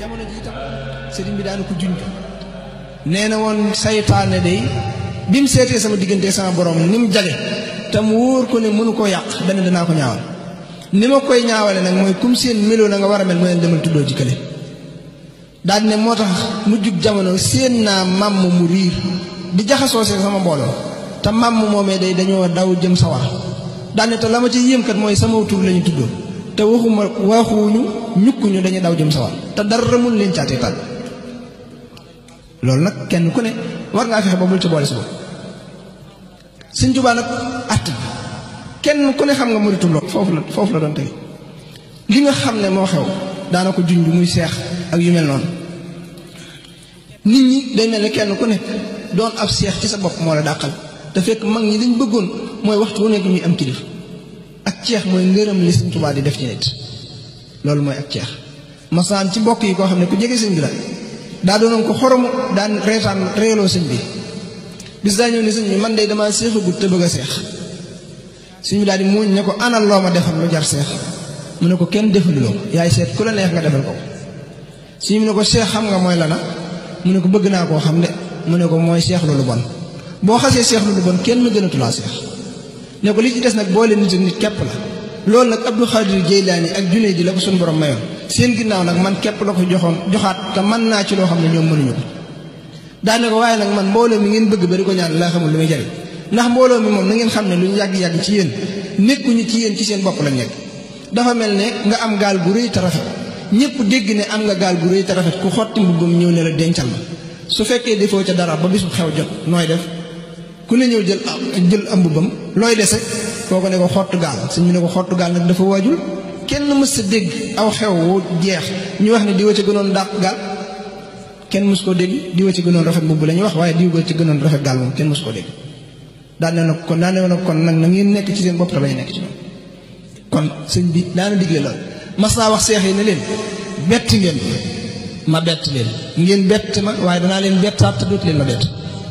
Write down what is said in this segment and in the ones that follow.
jamono ji itam sëriñ bi daana ko junj nee na woon saytaane day bi mu seetee sama diggante sama borom ni mu jage te mu wóor ko ne mënu koo yàq dana danaa ko ñaawal ni ma koy ñaawale nag mooy kum seen meloo na nga war a mel mu leen demal tuddoo jikkale daal ne moo tax mu jug jamono séen naa màmm mu riir di jaxasoo see sama mbooloo te màmm moomee day dañoo daw jëm sawar daal ne te la ma ci yéem kat mooy sama tur la ñu tuddoo te waxuma waxuñu ñukkuñu dañuy daw jëm sawar te dara mun leen caatee tànn loolu nag kenn ku ne war ngaa fexe ba bul ci boole si bopp Sëñ Tuubaa nag att bi kenn ku ne xam nga muritum loolu foofu la foofu la doon tege li nga xam ne moo xew daana ko junj muy seex ak yu mel noonu nit ñi day mel ne kenn ku ne doon ab seex ci sa bopp moo la dàqal te fekk mag ñi liñ bëggoon mooy waxtu wu nekk ñuy am kilif ak ceex mooy ngërëm li Sëñ Tuubaa di def ci nit loolu mooy ak ceex masaan ci mbokk yi koo xam ne ku jege sëñ bi la daa doonoon ko xoromu daan reetaan reeloo sëñ bi bis daa ñëw ne sëñ bi man de damaa seexagut te bëgg a seex sëñ bi daal di muuñ ne ko anal loo ma defal lu jar seex mu ne ko kenn defaluloo yaay seet ku la neex nga defal ko sëñ bi ne ko seex xam nga mooy lana mu ne ko bëgg naa koo xam de mu ne ko mooy seex lu lu bon boo xasee seex lu lu bon kenn gënatu laa seex ne ko li ci des nag boole nit ak nit képp la loolu nag Abdou Khadir Jeylaani ak junne ji la ko suñu borom mayoon seen ginnaaw nag man képp la ko joxoon joxaat te mën naa ci loo xam ne ñoom mënuñu ko daane ko waaye nag man mbooloo mi ngeen bëgg ba di ko ñaan laa xamul lu muy jariñ ndax mbooloo mi moom na ngeen xam ne lu ñu yàgg-yàgg ci yéen nekkuñu ci yéen ci seen bopp lañ nekk dafa mel ne nga am gaal gu rëy te rafet ñëpp dégg ne am nga gaal gu rëy te rafet ku xotti mbubbam ñëw ne la dencal ma su fekkee defoo ca dara ba bisu xew jot nooy def ku ne ñëw jël jël am mbubbam looy dese kooku ne ko xottu gaal suñ mu ne ko xottu gaal nag dafa waajul kenn mës sa dégg aw xew wu jeex ñu wax ne diwa ci gënoon dàq gaal kenn mës koo dégg diwa ci gënoon rafet mbubb la ñuy wax waaye diwa ci gënoon rafet gaal moom kenn mës koo dégg daan ne nag kon daan ne nag kon nag na ngeen nekk ci seen bopp te bañ nekk ci ñoom kon sëñ bi daana digle lool mas naa wax seex yi ne leen bett ngeen ma bett leen ngeen bett ma waaye danaa leen bettaat te dootu leen ma bett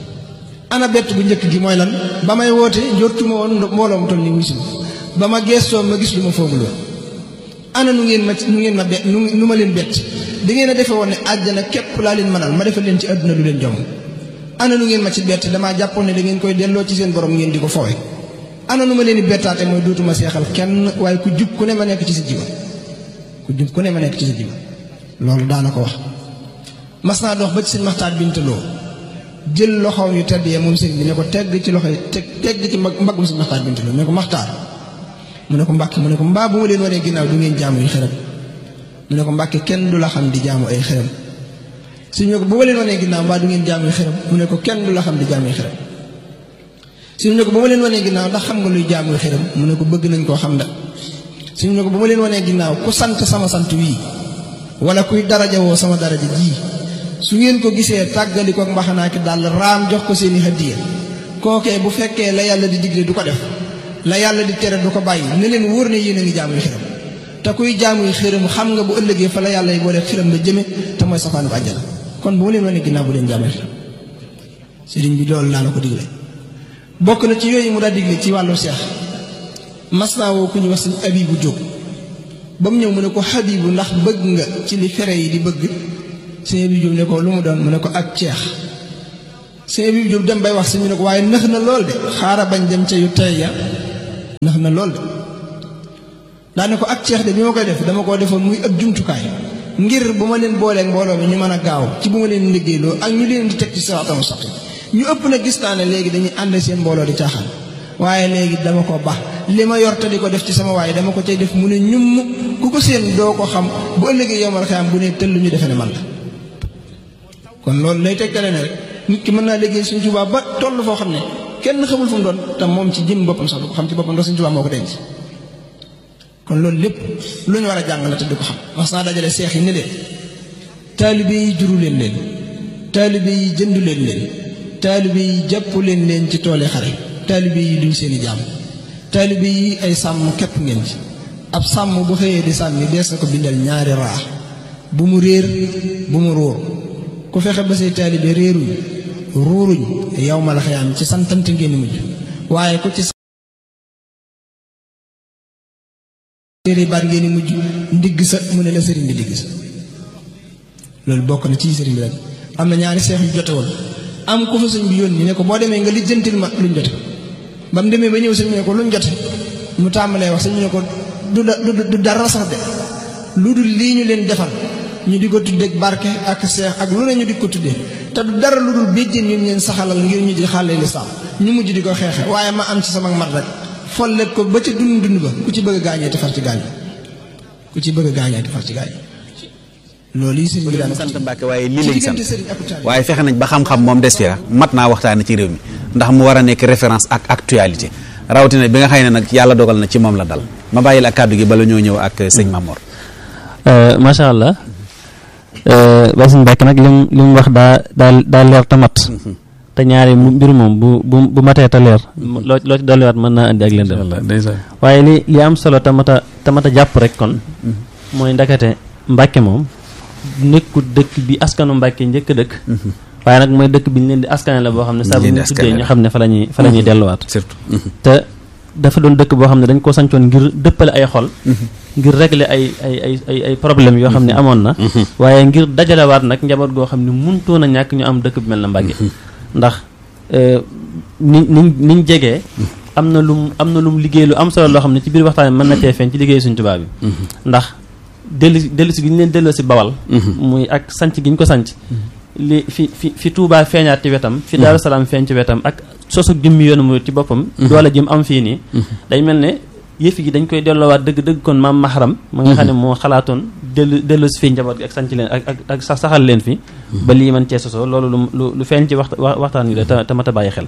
ana bett bu njëkk gi mooy lan ba may woote jortuma woon mbooloo mu toll ni wisim ba ma geestoo ma gis lu ma foogul woon ana nu ngeen ma nu ngeen ma bett nu ma leen bett da ngeen a defe woon ne àjjana képp laa leen mënal ma defal leen ci àdduna lu leen jom ana nu ngeen ma ci bett damaa jàppoon ne da ngeen koy delloo ci seen borom ngeen di ko foowe ana nu ma leen di bettaate mooy dootuma seexal kenn waaye ku jub ku ne ma nekk ci sa jiba ku jub ku ne ma nekk ci sa jiba loolu daana ko wax mas naa dox ba ci seen maxtaat bintaloo jël loxoom yu tedd yee moom sëriñ bi ne ko tegg ci loxo yi teg tegg ci mbaggum seen maxtaat bintaloo ne ko maxtaar mu ne ko mbàkke mu ne ko mbaa bu ma leen wanee ginnaaw du ngeen jaamu yu xërëm mu ne ko mbàkke kenn du la xam di jaamu ay xërëm suñu ne ko bu ma leen wanee ginnaaw mbaa du ngeen jaamu yu xërëm mu ne ko kenn du la xam di jaamu yu xërëm suñu ne ko bu ma leen wanee ginnaaw ndax xam nga luy jaamu yu xërëm mu ne ko bëgg nañ koo xam da suñu ne ko bu ma leen wanee ginnaaw ku sant sama sant wii wala kuy daraja woo sama daraja ji su ngeen ko gisee tàggali ko mbaxanaaki daal raam jox ko seeni hadiya kookee bu fekkee la yàlla di digle du ko def la yàlla di tere du ko bàyyi ne leen wóor ne yéen a ngi jaamuy xiram te kuy jaamuy xiram xam nga bu ëllëgee fa la yàlla yi boole xiram la jëme te mooy safaanu bu àjjana kon bu ma leen wane ginnaaw bu leen jaamuy xiram sëriñ bi loolu laa la ko digle bokk na ci yooyu mu daa digle ci wàllu seex mas naa woo ku ñu wax sëñ abibu jóg ba mu ñëw mu ne ko xabibu ndax bëgg nga ci li fere yi di bëgg sëñ abibu jóg ne ko lu mu doon mu ne ko ak ceex sëñ abibu jóg dem bay wax sëñ bi ne ko waaye nëx na lool de xaara bañ dem ca yu tey ya ndax na lool de daane ko ak ceex de bi ma koy def dama koo defoon muy ab jumtukaay ngir bu ma leen booleeg mbooloo mi ñu mën a gaaw ci bu ma leen liggéeyloo ak ñu leen di teg ci siraatal mustaqiim ñu ëpp na gis naa ne léegi dañuy ànd seen mbooloo di caaxaan waaye léegi dama ko baax li ma yor te di ko def ci sama waaye dama ko cay def mu ne ñum ku ko seen doo ko xam bu ëllëgee yomal xiyam bu ne tëll ñu defe ne man la kon loolu lay tegtale ne rek nit ki mën naa liggéey Sëñ Tuubaa ba toll foo xam ne kenn xamul fu mu doon te moom ci jëm boppam sax du ko xam ci boppam ndax Sëñ Tuubaa moo ko denc kon loolu lépp lu ñu war a jàng la te di ko xam mas naa dajale seex yi ne leen taalibe yi juru leen leen taalibe yi jëndu leen leen taalibe yi jàpp leen leen ci toole xare taalibe yi duñ seeni jaam taalibe yi ay sàmm képp ngeen ci ab sàmm bu xëyee di sàmmi dees na ko bindal ñaari raa bu mu réer bu mu róor ku fexe ba say taalibe réeruñ ruuruñ yow ma la xayaam ci santante ngeen di mujj waaye ku ci téere baat ngeen di mujj ndigg sa mu ne la sëriñ bi digg sa loolu bokk na ci sëriñ bi rek am na ñaari seex yu jote woon am ku fa sëñ bi yónni ne ko boo demee nga lijjantil ma luñ jote ba mu demee ba ñëw sëñ bi ne ko luñ jote mu tàmbalee wax sëñ bi ne ko du du dara sax de lu dul lii ñu leen defal ñu di ko tuddee barke ak seex ak lu ne ñu di ko tuddee te du dara lu dul béjjén yu ñu leen saxalal ngir ñu di xàllee lislaam ñu mujj di ko xeexe waaye ma am ci sama mat rek follet ko ba ca dund dund ba ku ci bëgg a gaañee te far ci gaañ ku ci bëgg a gaañee te far ci gaañ loolu yi sëriñ bi daan sant Mbàkke waaye lii lañ sant waaye fexe nañ ba xam-xam moom des fi mat naa waxtaane ci réew mi ndax mu war a nekk référence ak actualité rawatina bi nga xëy ne nag yàlla dogal na ci moom la dal ma bàyyi la kàddu gi bala ñoo ñëw ak sëñ Mamor macha allah ba sëñ Mbàkke nag lim li mu wax daa daa daa leer te mat te ñaari mbir moom bu bu bu matee te leer loo loo ci dolliwaat mën naa indi ak leen waaye li li am solo te mat a te mat a jàpp rek kon mooy ndakate Mbàkke moom nekkul dëkk bi askanu Mbàkke njëkk dëkk waaye nag mooy dëkk bi ñu leen di askane la boo xam ne saa bu ñu tuddee ñu xam ne fa la ñuy fa la ñuy delluwaat surtout te dafa doon dëkk boo xam ne dañ ko sancoon ngir dëppale ay xol ngir régler ay ay ay ay ay problème yoo xam ne amoon na waaye ngir dajalewaat nag njaboot goo xam ne muntoon a ñàkk ñu am dëkk bi mel na Mbàkke ndax ni niñ niñ jegee am na lum am na lum liggéey lu am solo loo xam ne ci biir waxtaan mën na cee feeñ ci liggéey suñ tubaab bi ndax dellu dellu si gi ñu leen delloo si bawal muy ak sanc gi ñu ko sanc li fi fi fi Touba feeñaat ci wetam fi Daaru Salaam feeñ ci wetam ak sosu jëmmi yoonu mu ci boppam doole jëm am fii nii day mel ne yëf yi dañ koy delloowaat dëgg dëgg kon maam mahram ma nga xam ne moo xalaatoon dellu dellu si fii njaboot gi ak sanc leen ak ak ak sax saxal leen fi ba lii man cee sosoo loolu lu lu feeñ ci waxta waxtaan wi la te mat a bàyyi xel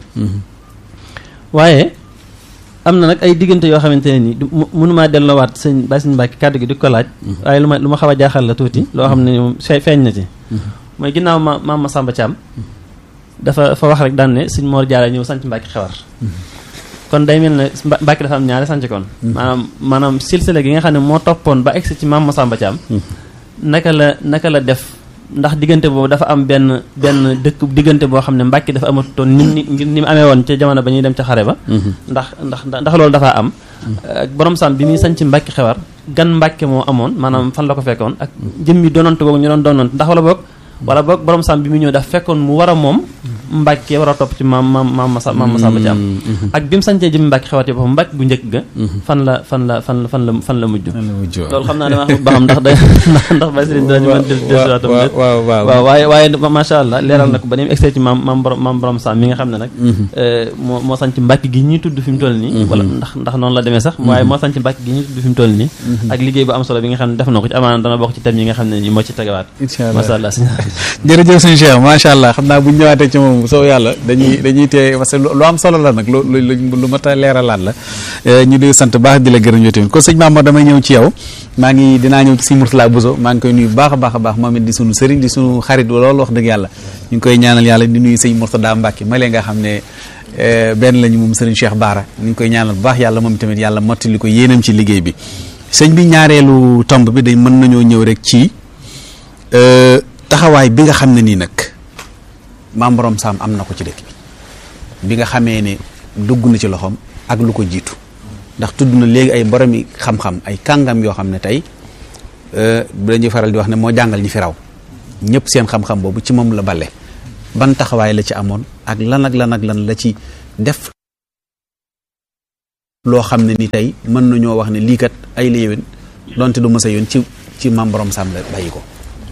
waaye am na nag ay diggante yoo xamante ne nii mënumaa delloowaat sëñ Baye Sëñ Mbàkke kàddu gi di ko laaj waaye lu ma lu ma xaw a jaaxal la tuuti loo xam ne moom feeñ na ci mooy ginnaaw ma maam ma Samba Thiam dafa fa wax rek daan ne sëñ Mor Jaara ñëw sanc Mbàkke xewar kon day mel ne Mbàkke dafa am ñaari sanc kon maanaam maanaam silsila gi nga xam ne moo toppoon ba egsi ci maam ma Samba Thiam naka la naka la def ndax diggante boobu dafa am benn benn dëkk diggante boo xam ne Mbàkke dafa amatoon ni ni ngir ni mu amee woon ca jamono ba ñuy dem ca xare ba ndax ndax ndax loolu dafa am borom sam bi muy sanc Mbàkke xewar gan Mbàkke moo amoon maanaam fan la ko fekkoon ak jëm mi doonante boobu ñu doon doonante ndax wala boog wala boog borom sam bi mu ñëw daf fekkoon mu war a moom Mbàkke war a topp ci maam maam maam Masa maam Masamba Thiam ak bi mu sancee jëmmi Mbàkke xewati boppam Mbàkke bu njëkk ga fan la fan la fan la fan la fan la mujj loolu xam naa dama xam ba xam ndax day ndax bay sëriñ dañu mën desiwaatam déet waaw waaye waaye macha allah leeral na ko ba ni mu egsee ci maam maam borom maam borom sam mi nga xam ne nag moo moo sanc Mbàkke gi ñuy tudd fi mu toll nii wala ndax ndax noonu la demee sax waaye moo sanc Mbàkke gi ñuy tudd fi mu toll nii ak liggéey bu am solo bi nga xam ne def na ko ci amaana dana bokk ci thème yi nga xam ne nii moo ci tegawaat macha allah jërëjëf sëñ Cheikh macha allah xam naa bu ñu ñëwaatee ci moom soo yàlla dañuy dañuy tee parce que lu am solo la nag lu lu mat a leeralaat la ñu di sant baax di la gërëm yow tamit kon sëñ Mamadou damay ñëw ci yow maa ngi dinaa ñëw ci sëñ Mourtala Bousso maa ngi koy nuyu baax a baax a baax moom it di sunu sëriñ di sunu xarit loolu wax dëgg yàlla ñu ngi koy ñaanal yàlla di nuyu sëñ Mourtada Mbacke ma lee nga xam ne benn lañu moom sëriñ Cheikh Baara ñu ngi koy ñaanal bu baax yàlla moom tamit yàlla mottali ko yéenam ci liggéey bi sëñ bi ñaareelu tomb bi dañ mën nañoo ñëw rek ci taxawaay bi nga xam ne nii nag maam borom saam am na ko ci dëkk bi bi nga xamee ne dugg na ci loxoom ak lu ko jiitu ndax tudd na léegi ay boromi xam-xam ay kàngam yoo xam ne tey dañuy faral di wax ne moo jàngal ñi fi raw ñëpp seen xam-xam boobu ci moom la bale ban taxawaay la ci amoon ak lan ak lan ak lan la ci def loo xam ne ni tey mën nañoo wax ne lii kat ay la yéwén donte du mësa yoon ci ci maam borom saam la bàyyi ko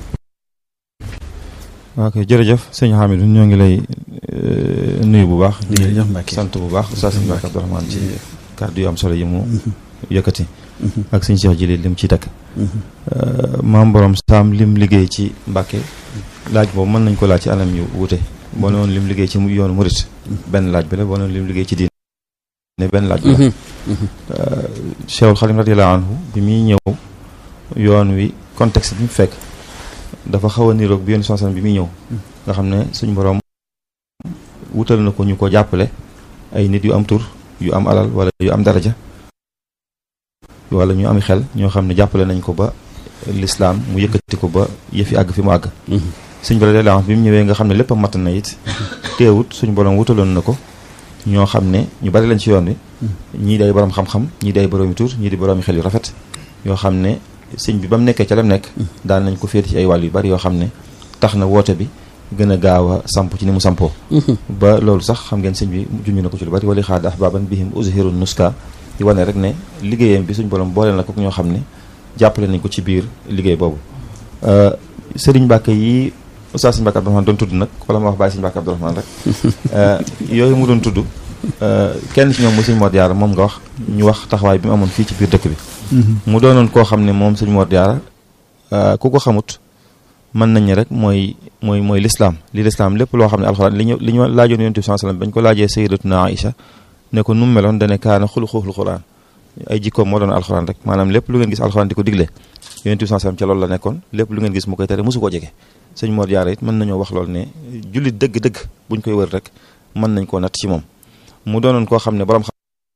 waaw kay jërëjëf sëñ Hamidou ñoo ngi lay nuyu bu baax jërëjëf Mbacke sant bu baax Oustaz Mbacke Abdourahmane ci kàddu yu am solo yi mu yëkkati ak sëñ Cheikh Jili lim ci takk maam borom saam lim liggéey ci Mbacke laaj boobu mën nañ ko laaj ci anam yu wute boo ne woon lim liggéey ci yoonu murit benn laaj bi la boo ne woon lim liggéey ci diine ne benn laaj bi la Cheikhul Khadim radiyallahu anhu bi muy ñëw yoon wi contexte bi mu fekk dafa xaw a niroog bi yoon sansan bi muy ñëw nga xam ne suñ borom wutal na ko ñu ko jàppale ay nit yu am tur yu am alal wala yu am daraja wala ñu am xel ñoo xam ne jàppale nañ ko ba lislaam mu yëkkati ko ba yëfi àgg fi mu àgg suñ borom la bi mu ñëwee nga xam ne lépp a mat na it teewut suñ borom wutaloon na ko ñoo xam ne ñu bari lañ ci yoon wi ñii day borom xam-xam ñii day boroomi tur ñii di boroomi xel yu rafet yoo xam ne sëñ bi ba mu nekkee ca lam nekk daan nañ ko féeti ci ay wàll yu bari yoo xam ne tax na woote bi gën a gaaw a samp ci ni mu sampoo ba loolu sax xam ngeen sëñ bi junj na ko ci lu bari wali xaad ahbaban bihim uzhiru nuska di wane rek ne liggéeyam bi suñ borom boole na ko ñoo xam ne jàppale nañ ko ci biir liggéey boobu sëriñ Mbàkke yi Oustaz sëñ Mbàkke Abdourahmane doon tudd nag wala ma wax bàyyi sëñ Mbàkke Abdourahmane rek yooyu mu doon tudd kenn ci ñoom mu sëñ Mor Diarra moom nga wax ñu wax taxawaay bi mu amoon fii ci biir dëkk bi mu doonoon koo xam ne moom sëñ Mor Diarra ku ko xamut mën nañ rek mooy mooy mooy lislaam li lislaam lépp loo xam ne alxuraan li ñu li ñu laajoon yonent bi sallallahu alayhi wasallam bañ ko laajee sayyidatuna Aïcha ne ko nu mu meloon dane kaana xuluquhul Qur'aan ay jikkoom moo doon alxuraan rek maanaam lépp lu ngeen gis alxuraan di ko digle yonent bi sallallahu alayhi wasallam ca loolu la nekkoon lépp lu ngeen gis mu koy tere mosu koo jege sëñ Mor Diarra it mën nañoo wax loolu ne jullit dëgg-dëgg buñ koy wër rek mën nañ koo natt ci moom mu doonoon koo xam ne borom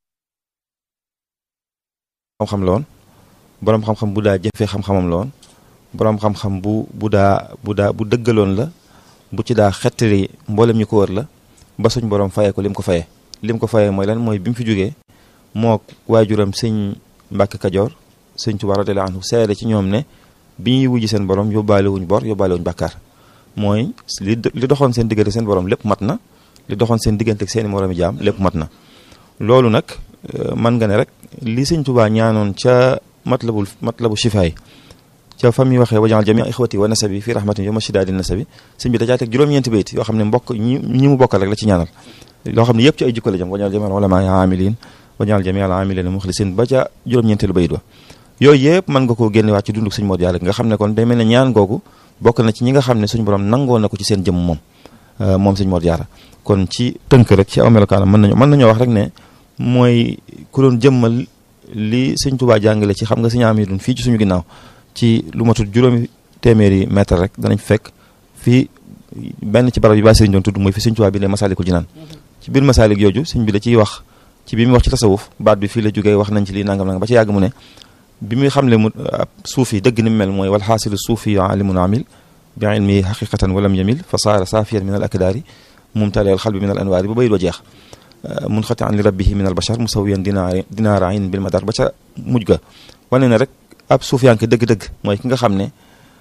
xam-xam la woon borom xam-xam bu daa jëfee xam-xamam la woon borom xam-xam bu bu daa bu daa bu dëggaloon la bu ci daa xettali mboolem ñu ko wër la ba suñ borom fayee ko lim ko fayee lim ko fayee mooy lan mooy bi mu fi jógee moo waajuram sëñ Mbàkke Kajoor sëñ Tuubaa radiyallaahu anhu seede ci ñoom ne bi ñuy wujji seen borom yóbbaale wuñ bor yóbbaale wuñ bàkkaar mooy li li doxoon seen diggante seen borom lépp mat na li doxoon seen diggante ak seeni moroomi jaam lépp mat na loolu nag man nga ne rek li sëñ Tuubaa ñaanoon ca matlabul matlabu shifaay ca fa muy waxee wajaal jamii ixwati wa nasabi fii rahmatin yo mashidaadi nasabi sëñ bi dajaa teg juróom-ñeenti bayt yoo xam ne mbokk ñi ñi mu bokkal rek la ci ñaanal loo xam ne yëpp ci ay jikko la jëm wajaal jamii al ulama amilin wajaal jamii al amilin muxlisin ba ca juróom-ñeenteelu bayt wa yooyu yëpp mën nga koo génnewaat ci dunduk sëñ Mor Diarra nga xam ne kon day mel ne ñaan googu bokk na ci ñi nga xam ne suñu borom nangoo na ko ci seen jëm moom moom sëñ Mor Diarra kon ci tënk rek ci aw melokaanam mën nañu mën nañoo wax rek ne mooy ku doon jëmmal li sëñ Tuubaa jàngale ci xam nga sëñ am yi dun fii ci suñu ginnaaw ci lu matul juróomi téeméeri mètre rek danañ fekk fii benn ci barab yi baa sëriñ doon tudd mooy fi sëñ Tuubaa bi ne Masaalikul Jinaan ci biir Masaalik yooju sëñ bi da ciy wax ci bi muy wax ci tasawuf baat bi fii la jógee wax nañ ci lii nangam nangam ba ci yàgg mu ne bi muy xamle mu suuf yi dëgg ni mu mel mooy wal xaasilu suufi alimun amil bi ilmi xaqiqatan walam yamil fa saara saafiyan min al akdaari mumtali al xalbi min al anwaari ba bayit wa jeex mun xati an li rabbihi min al bashar musawiyan dinaar dinaara ayn bil madar ba ca mujj ga wane ne rek ab suufiyanke dëgg-dëgg mooy ki nga xam ne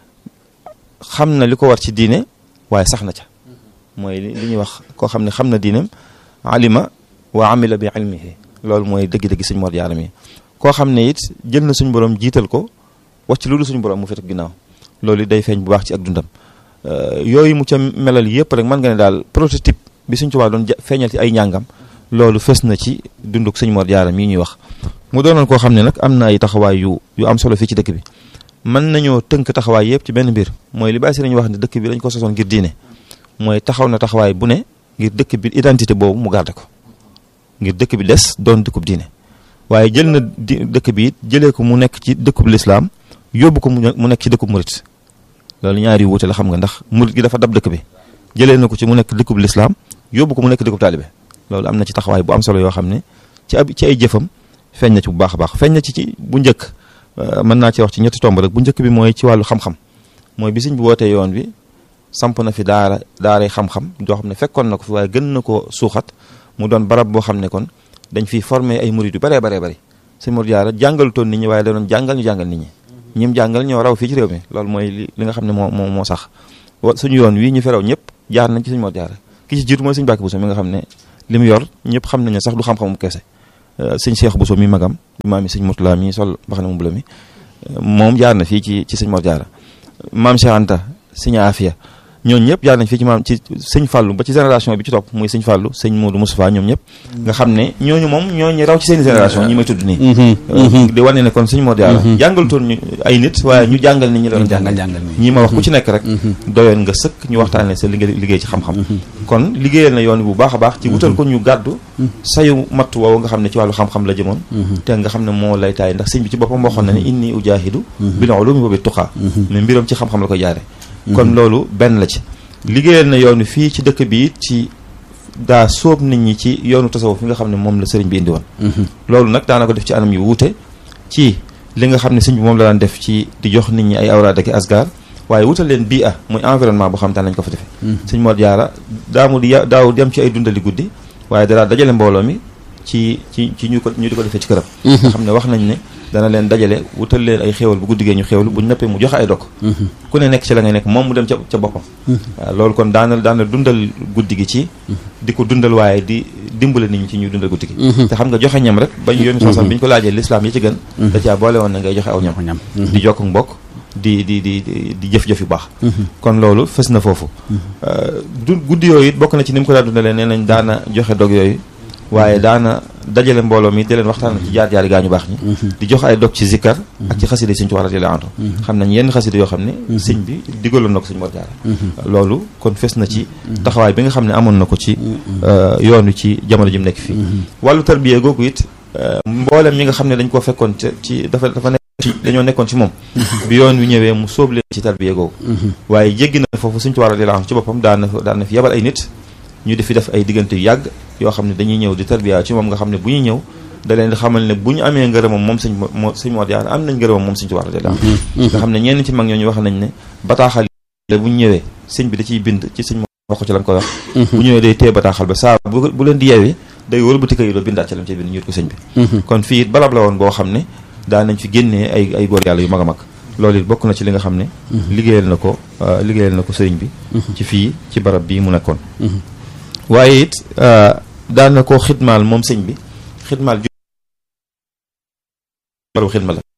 xam na li ko war ci diine waaye sax na ca mooy li ñuy wax koo xam ne xam na diineem alima wa amila bi ilmihi loolu mooy dëgg-dëgg sëñ Mor Diarra mi koo xam ne it jël na suñu borom jiital ko wàcc lu dul suñu borom mu fet ginnaaw loolu day feeñ bu baax ci ak dundam yooyu mu ca melal yëpp rek mën nga ne daal prototype bi suñ Tuubaa doon feeñal ci ay njàngam loolu fës na ci dunduk sëñ Mor Diarra mii ñuy wax mu doonoon koo xam ne nag am na ay taxawaay yu yu am solo fii ci dëkk bi mën nañoo tënk taxawaay yëpp ci benn mbir mooy li bàyyi si nañu wax ne dëkk bi dañ ko sosoon ngir diine mooy taxaw na taxawaay bu ne ngir dëkk bi identité boobu mu garde ko ngir dëkk bi des doon dëkkub diine waaye jël na di dëkk bi it jëlee ko mu nekk ci dëkkub lislaam yóbbu ko mu nekk ci dëkkub murit loolu ñaari wuute la xam nga ndax murit gi dafa dab dëkk bi jëlee na ko ci mu nekk dëkkub lislaam yóbbu ko mu nekk dëkkub taalibe loolu am na ci taxawaay bu am solo yoo xam ne ci ab ci ay jëfam feeñ na ci bu baax a baax feeñ na ci ci bu njëkk mën naa ci wax ci ñetti tomb rek bu njëkk bi mooy ci wàllu xam-xam mooy bi sëñ bi wootee yoon bi samp na fi daara daaray xam-xam joo xam ne fekkoon na ko fi waaye gën na koo suuxat mu doon barab boo xam ne kon dañ fiy formé ay murid yu baree baree bëri sëñ Mor Diarra jàngalutoon nit ñi waaye da doon jàngal ñu jàngal nit ñi ñim jàngal ñoo raw fii ci réew mi loolu mooy li li nga xam ne moo moo moo sax suñu yoon wii ñu fi raw ñëpp jaar nañ ci sëñ Mor Diarra ki ci jiitu mooy sëñ Mbàkke Buso mi nga xam ne li mu yor ñëpp xam nañ ne sax du xam-xamum kese sëñ Cheikh Buso mi magam maam yi sëñ Murtala mi sol mbaxana mu bula mi moom jaar na fii ci ci sëñ Mor Diarra maam Cheikh Anta sëñ Afia ñooñu ñëpp jaar nañ fii ci maam ci sëñ Fallou ba ci génération bi ci topp muy sëñ Fallou sëñ Modou Moustapha ñoom ñëpp nga xam ne ñooñu moom ñooñu raw ci seen génération ñi may tudd nii di wane ne kon sëñ Mor Diarra jàngalutoon ñu ay nit waaye ñu jàngal nit ñi doon jàngal ñii ma wax ku ci nekk rek doyoon nga sëkk ñu waxtaanee sa liggéey liggéey ci xam-xam kon liggéeyal na yoon bu baax a baax ci wutal ko ñu gàddu sayu matt woowu nga xam ne ci wàllu xam-xam la jëmoon te nga xam ne moo lay taay ndax sëñ bi ci boppam waxoon na ne inni ujaahidu bil ulumi wa bit tuqaa mais mbiram ci xam-xam la koy jaare kon loolu benn la ci liggéeyal na yoonu fii ci dëkk bi ci daa sóob nit ñi ci yoonu tasawuf fi nga xam ne moom la sëriñ bi indi woon loolu nag daana ko def ci anam yu wuute ci li nga xam ne sëñ bi moom la daan def ci di jox nit ñi ay awraad ak asgar waaye wutal leen bii ah muy environnement boo xam te nañ ko fa defee sëñ Mor Diarra daamu di daawul dem ci ay dundali guddi waaye dadaa dajale mbooloo mi ci ci ci ñu ko ñu di ko defee ci këram nga xam ne wax nañ ne dana leen dajale wutal leen ay xéewal bu guddigee ñu xéewlu bu nëppee mu joxe ay dok ku ne nekk ci la ngay nekk moom mu dem ca ca boppam waaw loolu kon daana daana dundal guddi gi ci di ko dundal waaye di dimbale nit ñi ci ñuy dundal guddi gi te xam nga joxe ñam rek bañ yoonu sosam bi ñu ko laajee lislaam yi ci gën da caa boole woon na ngay joxe aw ñam ñam di jokk mbokk di di di di jëf-jëf yu baax kon loolu fës na foofu du guddi yooyu it bokk na ci ni mu ko daa dundalee nee nañ daana joxe dog yooyu waaye daana dajale mbooloo mi di leen waxtaan ci jaar jaari gaa ñu baax ñi di jox ay dog ci zikkar ak ci xasida yi sëñ Tuubaa radiyallaahu anhu xam nañ yenn xasida yoo xam ne sëñ bi digaloon na ko sëñ Mor Jaara loolu kon fes na ci taxawaay bi nga xam ne amoon na ko ci yoon wi ci jamono ji mu nekk fii wàllu tarbiya googu it mboolem ñi nga xam ne dañ koo fekkoon ci dafa dafa nekk ci dañoo nekkoon ci moom bi yoon wi ñëwee mu sóob leen ci tarbiya googu waaye jéggi na foofu sëñ Tuubaa radiyallaahu anhu ci boppam daan na daan na fi yabal ay nit ñu di fi def ay diggante yu yàgg yoo xam ne dañuy ñëw di tarbiya ci moom nga xam ne bu ñuy ñëw da leen di xamal ne bu ñu amee ngërëmam moom sëñ moo sëñ Mor Jaara am nañ ngërëmam moom sëñ Tuubaa radiyallaahu anhu nga xam ne ñenn ci mag ñooñu wax nañ ne bataaxal bu ñu ñëwee sëñ bi da ciy bind ci sëñ wax ko ci lañ koy wax bu ñëwee day téye bataaxal ba saa bu bu leen di yeewee day wëlbati kayit ba bindaat ci lam ci bind ñuut ko sëñ bi kon fii it barab la woon boo xam ne daa nañ fi génnee ay ay góor yàlla yu mag a mag loolu it bokk na ci li nga xam ne liggéeyal na ko liggéeyal na ko sëriñ bi ci fii ci barab bii mu nekkoon waaye it daan na koo xidmaal moom sëñ bi xidmaal ju barabu xidma la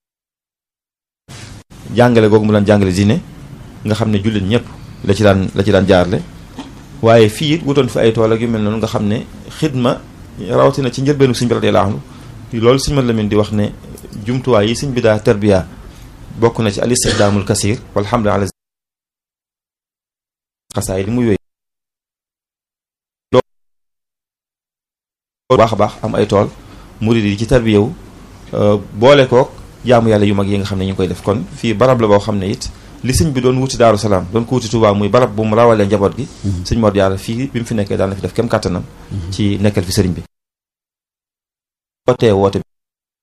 jàngale googu mu daan jàngale diine nga xam ne jullit ñëpp la ci daan la ci daan jaarle waaye fii it wutoon fi ay tool ak yu mel noonu nga xam ne xidma rawatina ci njëlbeenu sëñ bi radiyallaahu anhu loolu sëñ man Lamin di wax ne jumtuwaay yi sëñ bi daa tarbiya bokk na ci al istixdaamul kasiir walhamdu ala xasaay di muy wéy loolu baax a baax am ay tool murid yi ci tarbiyewu boole kook jaamu yàlla yu mag yi nga xam ne ñu ngi koy def kon fii barab la boo xam ne it li sëñ bi doon wuti daaru salaam doon ko wuti Tuubaa muy barab bu mu rawalee njaboot gi sëñ Mor Jaara fii bi mu fi nekkee daan na fi def kem kàttanam ci nekkal fi sëriñ bi wootee woote bi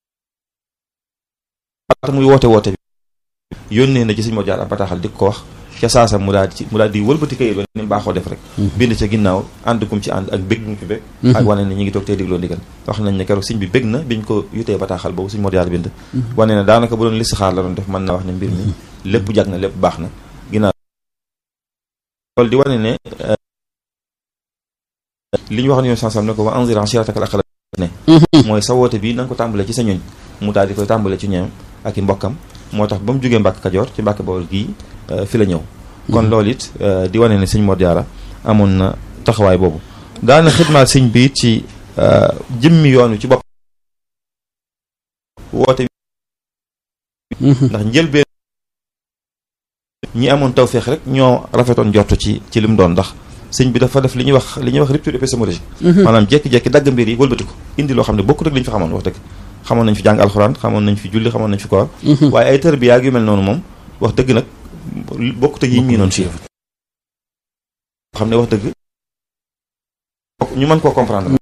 laata muy woote woote bi yónnee na ci sëñ Mor Jaara bataaxal di ko wax ca saasa mu daal ci mu daal di wëlbati kayit ba ni baaxoo def rek bind ca ginnaaw ànd kum ci ànd ak bég mu ci bég ak wane ne ñu ngi toog tey dégloo ndigal wax nañ ne keroog sëñ bi bég na biñ ko yutee bataaxal boobu sëñ Mor Jaara bind wane ne daanaka bu doon listixaar la doon def mën na wax ne mbir mi lépp jag na lépp baax na ginnaaw loolu di wane ne li ñu wax ne yoon sansam ne ko wa anzir ashiratakal aqrabin ne mooy sa woote bi na nga ko tàmbale ci sa ñoñ mu daal di koy tàmbale ci ñoom ak i mbokkam moo tax ba mu jógee Mbàkke Kajoor ci Mbàkke Bawol gii fi la ñëw kon loolu it di wane ne sëñ Mor Jaara amoon na taxawaay boobu daana xidmaal sëñ bi ci jëmmi yoon wi ci bopp woote ndax njëlbeen ñi amoon tawféex rek ñoo rafetoon jot ci ci li mu doon ndax sëñ bi dafa def li ñuy wax li ñuy wax rupture épistémologique maanaam jekki-jekki dagg mbir yi wëlbati ko indi loo xam ne bokkut ak li ñu fi xamoon wax dëgg xamoon nañ fi jàng alxuraan xamoon nañ fi julli xamoon nañ fi koor waaye ay tarbiya yu mel noonu moom wax dëgg nag bokkut ak yi ñu miinoon fii xam ne wax dëgg ñu mën koo comprendre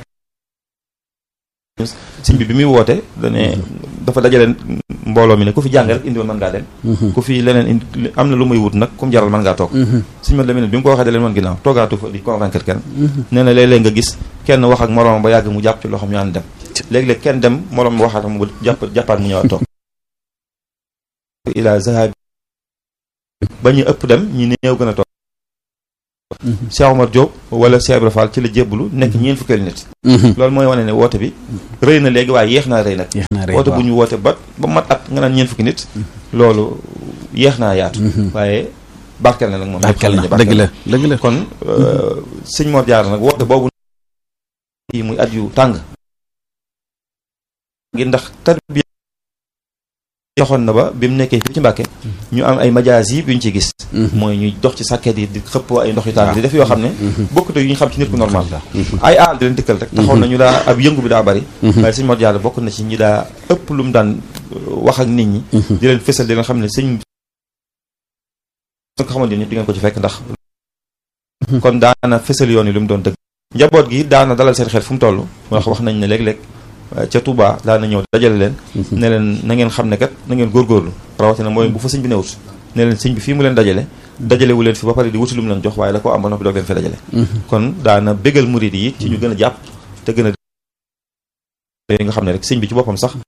sëñ bi bi muy woote dane dafa dajale mbooloo mi ne ku fi jàng rek indi woon mën ngaa dem ku fi leneen indi am na lu muy wut nag ku mu jaral mën ngaa toog sëñ ma demee bi mu ko waxee da leen woon ginnaaw toogaatu fa di convaincre kenn nee na léeg-léeg nga gis kenn wax ak moroom ba yàgg mu jàpp ci loo xam ñu ànd dem léeg-léeg kenn dem moroom waxaat mu jàpp jàppaat mu ñëwaat toog ila zahabi ba ñu ëpp dem ñi néew gën a toog Cheikh Omar Diop wala Cheikh Ibra Fall ci la jébbalu nekk ñeen fukkeelu nit loolu mooy wane ne woote bi rëy na léegi waaye yeex naa rëy nag woote bu ñu woote ba ba mat at nga naan ñeen fukki nit loolu yeex naa yaatu waaye barkel na nag moom barkel na dëgg la dëgg la kon sëñ Mor Jaara nag woote boobu yi muy at yu tàng ngir ndax tarbiya joxoon na ba bi mu nekkee fii ci Mbàkke ñu am ay majaas yi yu ñu ci gis mooy ñuy dox ci sàkket yi di xëpp ay ndox yu tàng di def yoo xam ne bokkute yu ñu xam ci nit ku normal ay aal di leen dikkal rek taxoon na ñu daa ab yëngu bi daa bari waaye sëñ Mor Jaara bokk na ci ñi daa ëpp lu mu daan wax ak nit ñi di leen fësal di leen xam ne sëñ ko xamante ni di ngeen ko ci fekk ndax kon daana fësal yoon yi lu mu doon dëgg njaboot gi daana dalal seen xel fu mu toll wax wax nañ ne léeg-léeg ca Touba daana ñëw dajale leen ne leen na ngeen xam ne kat na ngeen góorgóorlu rawatina mooy bu fa sëñ bi newut ne leen sëñ bi fii mu leen dajale dajale wu leen fi ba pare di wuti lu mu leen jox waaye da ko am ba noppi doog leen fi dajale kon daana bégal murid yi ci ñu gën a jàpp te gën a yooyu nga xam ne rek sëñ bi ci boppam sax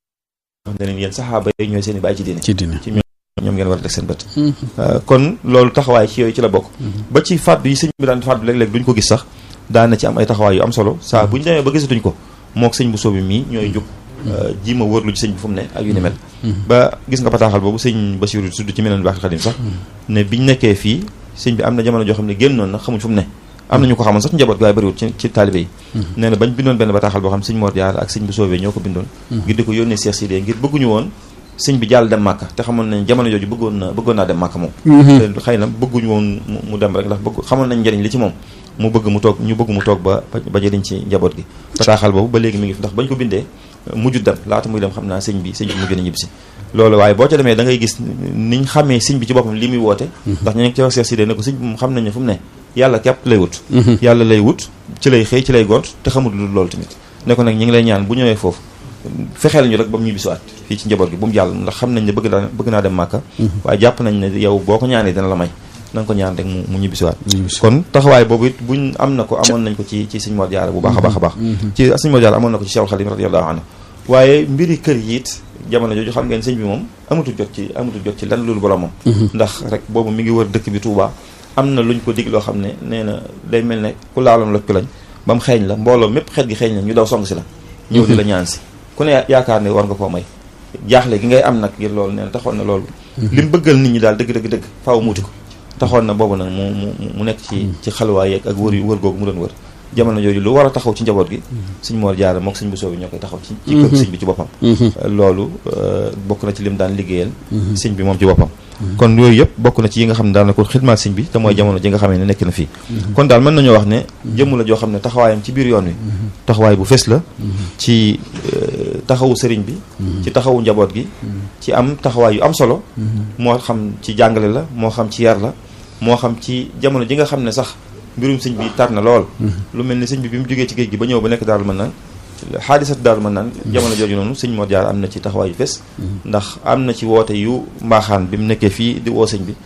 xam ne leen yéen saxaaba yi ñooy seen i bàyyi ci diine ci dina ci ñoom ngeen war a teg seen bët kon loolu taxawaay ci yooyu ci la bokk ba ci fàddu yi sëñ bi daan fàddu léeg-léeg duñ ko gis sax daan na ci am ay taxawaay yu am solo saa bu ñu demee ba gisatuñ ko mook sëñ bu soobi mii ñooy jóg ji ma wërlu ci sëñ bi fu mu ne ak yu ni mel ba gis nga bataaxal boobu sëñ Basiru tudd ci meneen baax xadim sax ne biñ nekkee fii sëñ bi am na jamono joo xam ne génnoon na xamuñ fu mu ne am nañu ko xamoon sax njaboot waaye bëriwul ci ci taalibe yi nee na bañ bindoon benn bataaxal boo xam sëñ Mor Jaar ak sëñ bu soobee ñoo ko bindoon ngir di ko yónnee Seex Sidé ngir bëgguñu woon sëñ bi jàll dem màkka te xamoon nañ jamono jooju bëggoon na bëggoon naa dem màkka moom te xëy na bëgguñu woon mu dem rek ndax bëgg xamoon nañ njëriñ li ci moom mu bëgg mu toog ñu bëgg mu toog ba ba jëriñ ci njaboot gi bataaxal boobu ba léegi mi ngi fi ndax bañ ko bindee mujju dem laata muy dem xam naa sëñ bi sëñ bi mujj na ñibbisi loolu waaye boo ca demee da ngay gis niñ xamee sëñ bi ci boppam li muy woote ndax ñu nekk ci wax Seex Sidé ne ko sëñ bi moom xam nañ ne fu mu ne yàlla képp lay wut yàlla lay wut ci lay xëy ci lay gont te xamul lu loolu tamit ne ko nag ñi ngi lay ñaan bu ñëwee foofu fexeel ñu rek ba mu ñibbisiwaat fii ci njaboot gi bu mu jàll ndax xam nañ ne bëgg naa bëgg naa dem màkka waaye jàpp nañ ne yow boo ko ñaanee dina la may na nga ko ñaan rek mu mu ñibbisiwaat kon taxawaay boobu it buñ am na ko amoon nañ ko ci ci sëñ Mor Jaara bu baax a baax a baax ci sëñ Mor Jaara amoon na ko ci Cheikhul Khadim radiyallahu anhu waaye mbiri kër yi it jamono jooju xam ngeen sëñ bi moom amatul jot ci amatul jot ci lan loolu boromam ndax rek boobu mi ngi wër dëkk bi Touba am na luñ ko dig loo xam ne nee na day mel ne ku laaloon loj ko lañ ba mu xeeñ la mbooloo mépp xeet gi xeeñ la ñu daw song si la ñëw di la ñaan si ku ne yaakaar ne war nga koo may jaaxle gi ngay am nag ngir loolu nee na taxoon na loolu li mu bëggal nit ñi daal dëgg dëgg dëgg faaw muuti ko taxoon na boobu nag mu mu mu nekk ci ci xalwaay yeeg ak wër yu wër googu mu doon wër jamono jooju lu war a taxaw ci njaboot gi sëñ Mor Jaara mook sëñ bu soobi ñoo koy taxaw ci ci kër sëñ bi ci boppam loolu bokk na ci lim daan liggéeyal sëñ bi moom ci boppam kon yooyu yëpp bokk na ci yi nga xam ne daal na ko xidmaat sëñ bi te mooy jamono ji nga xamee ne nekk na fii kon daal mën nañoo wax ne jëmm la joo xam ne taxawaayam ci biir yoon wi taxawaay bu fes la ci taxawu sëriñ bi ci taxawu njaboot gi ci am taxawaay yu am solo moo xam ci jàngale la moo xam ci yar la moo xam ci jamono ji nga xam ne sax mbirum sëñ bi tar na lool lu mel ni sëñ bi bi mu jógee ci géej gi ba ñëw ba nekk daaru mën naan xaadisat daaru mën naan jamono jooju noonu sëñ Mor Jaara am na ci taxawaay yu fes ndax am na ci woote yu mbaaxaan bi mu nekkee fii di woo sëñ bi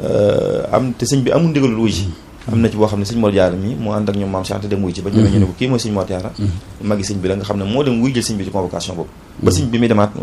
am te sëñ bi amul ndigalul wuy ji am na ci boo xam ne sëñ Mor Jaara mi moo ànd ak ñoom maam Cheikh dem wuy ji ba ñëwee ñu ne ko kii mooy sëñ Mor Jaara magi sëñ bi la nga xam ne moo dem wuy jël sëñ bi ci convocation boobu ba sëñ bi muy demaat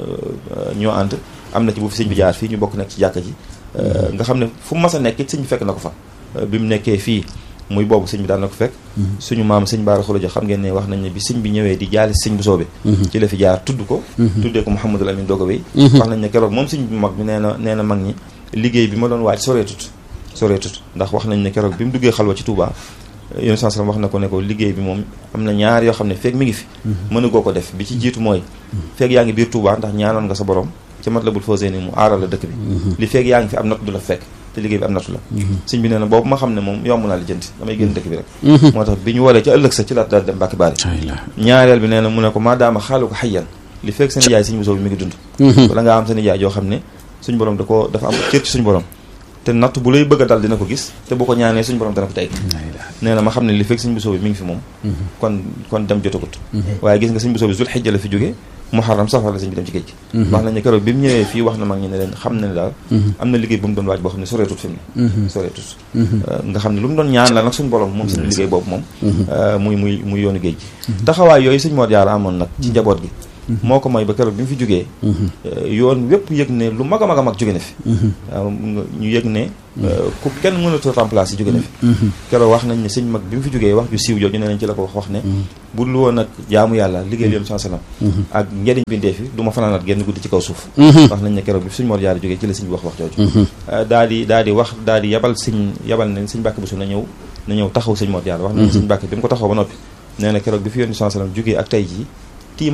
ñoo ànd am na ci bu fi sëñ bi jaar fii ñu bokk nekk ci jàkka ji nga xam ne fu mu mas a nekk it sëñ bi fekk na ko fa bi mu nekkee fii muy boobu sëñ bi daan na ko fekk suñu maam sëñ Baara Xulaja xam ngeen ne wax nañ ne bi sëñ bi ñëwee di jaali sëñ bu soobe ci la fi jaar tudd ko tuddee ko Mouhamadul Amin doog a wéy wax nañ ne keroog moom sëñ bi mag bi nee na nee na mag ñi liggéey bi ma doon waaj soreetut soreetut ndax wax nañ ne keroog bi mu duggee xalwa ci Touba yéen saa wax na ko ne ko liggéey bi moom am na ñaar yoo xam ne feeg mi ngi fi mën a goo ko def bi ci jiitu mooy feeg yaa ngi biir Touba ndax ñaanoon nga sa borom ci Matlabul Fawzayni mu aaral la dëkk bi li feeg yaa ngi fi am natt du la fekk te liggéey bi am nattu la sëñ bi nee na boobu ma xam ne moom yomb naa li jënti damay génn dëkk bi rek moo tax bi ñu walee ci ëllëg sa ci laat daal dem Mbàkke Baari ñaareel bi nee na mu ne ko maadaama xaalu ko xayyan li fekk seen yaay sëñ bu soob bi mi ngi dund wala nga am seen yaay yoo xam ne suñ borom da ko dafa am cër ci suñ borom te natt bu lay bëgg a dal dina ko gis te bu ko ñaanee suñ borom dana ko tey nee na ma xam ne li fekk sëñ bu soob bi mi ngi fi moom kon kon dem jotagut waaye gis nga sëñ bu soob bi zul xijja la fi jógee muharram safar la sëñ bi dem ci géej gi wax nañ ne keroog bi mu ñëwee fii wax na mag ñi ne leen xam na ne daal am na liggéey bu mu doon waaj boo xam ne soreetut fi mu ne soreetut nga xam ne lu mu doon ñaan la nag suñu borom moom seen liggéey boobu moom muy muy muy yoonu géej gi taxawaay yooyu sëñ Mor Jaara amoon nag ci njaboot gi moo ko may ba keroog bi mu fi jógee yoon wépp yëg ne lu mag a mag a mag jóge na fi waaw ñu yëg ne ku kenn mënatu remplacer jóge na fi keroog wax nañ ne sëñ mag bi mu fi jógee wax ju siiw jooju ne nañ ci la ko wax wax ne bu dul woon ak jaamu yàlla liggéey yoon sallam ak njëriñ bindee fi du ma fanaanaat genn guddi ci kaw suuf wax nañ ne keroog bi sëñ Mor Jaara jógee ci la sëñ bi wax wax jooju daa di daa di wax daa di yabal sëñ yabal ne sëñ Mbàkke Buso na ñëw na ñëw taxaw sëñ Mor Jaara wax nañ ne sëñ Mbàkke bi mu ko taxaw ba noppi nee na keroog bi fi yoon sallam jógee ak tey jii